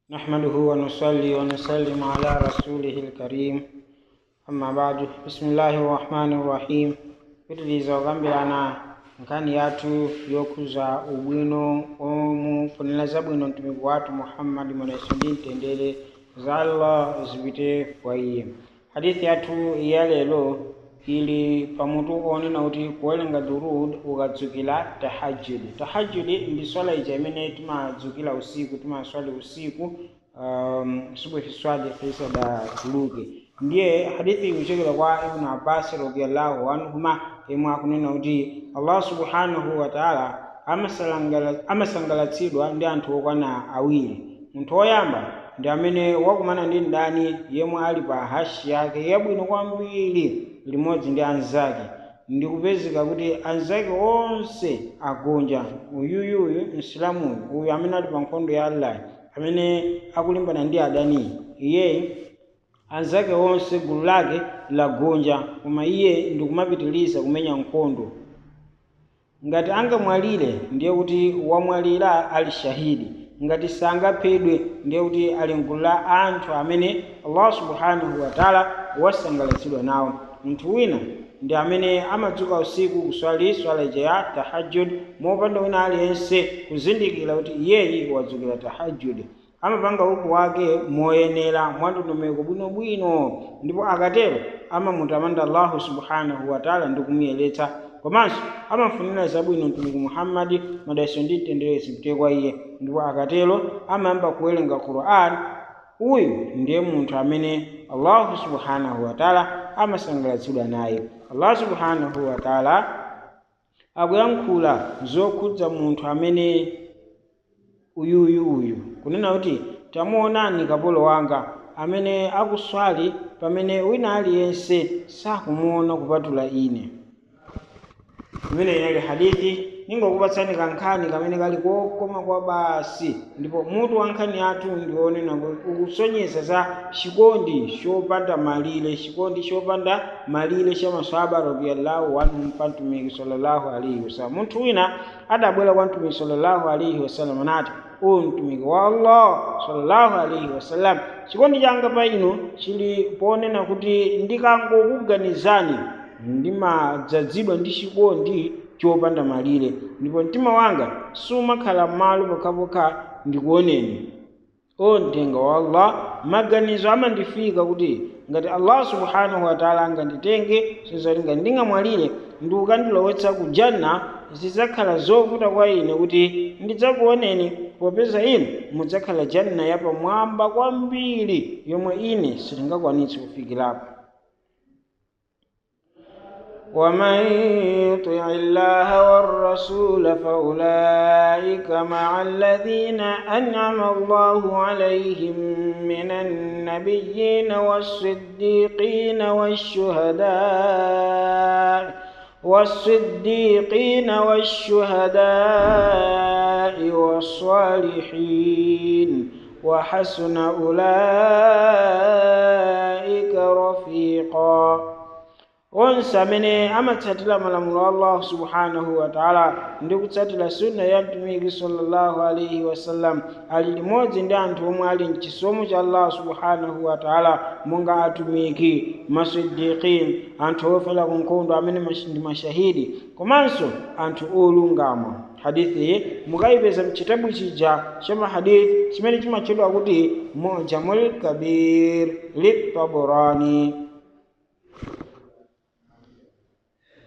نحمده ونصلي ونسلم على رسوله الكريم أما بعد بسم الله الرحمن الرحيم pitiriza okambirana nkhani yathu yokhuza ubwino omufunira zabwino mtumiki wathu muhammadi mweneso ndi mtendere za allah zipite kwa iye hadithi yathu ya lero ili pamutu onena kuti kuwerenga durud ukadzukira tahajudi tahajudi ndi swala ija imene timadzukira usiku timaswali usiku um, subuhi swadi isadatuluke ndiye hadithi ikuchokera kwa ibnu abbas radiallahu anhuma imwe akunena kuti allah subhanahu wa taala amasangalatsidwa ndi anthu okwana awiri munthu woyamba ndi amene wakumana ndi mdani yemwe ali pa hashi yake yabwino kwambiri limodzi ndi anzake ndikupezeka kuti anzake onse agonja uyuyuyu msilamuyu uyu amene ali pa nkhondo ya allah amene akulimbana ndi adani iye anzake onse gulu lake lagonja koma iye ndikumapitiliza kumenya nkhondo ngati angamwalire ndiye kuti wamwalira ali shahidi ngati sangaphedwe ndiye kuti ali mgulu la anthu amene allah subhanahu wataala wasangalatsidwa nawo munthu wina ndi amene amadzuka usiku kuswali swala ija ya tahajjud mopanda wina aliyense kuzindikira kuti iyeyi wadzukira tahajjud amapanga uku wake moyenera mwandondomeko bwinobwino ndipo akatero amamutamanda allahu subhanahu wataala ndi kumuyeretsa komanso amafunira zabwino mtumiki muhammadi madalitso ndi mtendere zipite kwa iye ndipo akatero amayamba kuwerenga quran uyu ndiye munthu amene allahu subhanahu wataala amasangalatsidwa naye allah subhanahu wataala akuyankhula zokhudza munthu amene uyuyu uyu kunena kuti tamuonani kapolo wanga amene akuswali pamene wina aliyense sakumuona kupatula ine imene inali hadithi ningokupatsani kankhani kamene kali kokoma kwa basi ndipo mutu wa nkhani yathu ndionena ukusonyeza za chikondi chopanda malire chikondi chopanda malire cha maswahaba radiyallahu anhum pa mtumiki sallallahu alaihi wasallam munthu wina adabwera kwa mtumiki sallallahu alaihi wasallam anati uyu mtumiki wa allah sallallahu alaihi wasallam chikondi changa pa inu chili ponena kuti ndikangokuganizani ndimadzazidwa ndi chikondi chopanda malire ndipo mtima wanga sumakhala m'malo pokhapokha ndikuoneni o mthenga wa allah maganizo amandifika kuti ngati allah subhanahu wataala anganditenge sizoti ngati ndingamwalire ndi ukandilowetsa ku janna zidzakhala zovuta kwa ine kuti ndidzakuoneni popeza inu mudzakhala janna yapamwamba kwambiri yomwe ine sindingakwanitse kufikirapo ومن يطع الله والرسول فأولئك مع الذين أنعم الله عليهم من النبيين والصديقين والشهداء والصديقين والشهداء والصالحين وحسن أولئك رفيقاً onse amene amatsatira malamulo a allahu subhanahu wataala ndi kutsatira sunna ya mtumiki sallallahu alaihi wasallam ali limodzi ndi anthu omwe ali mchisomo cha allahu subhanahu wataala monga atumiki masidikin anthu ofera ku nkhondo amene ndi mashahidi komanso anthu olungama hadithi iyi mukayipeza mchitabu chija cha mahadithi chimene chimatchedwa kuti mujamul kabir litaborani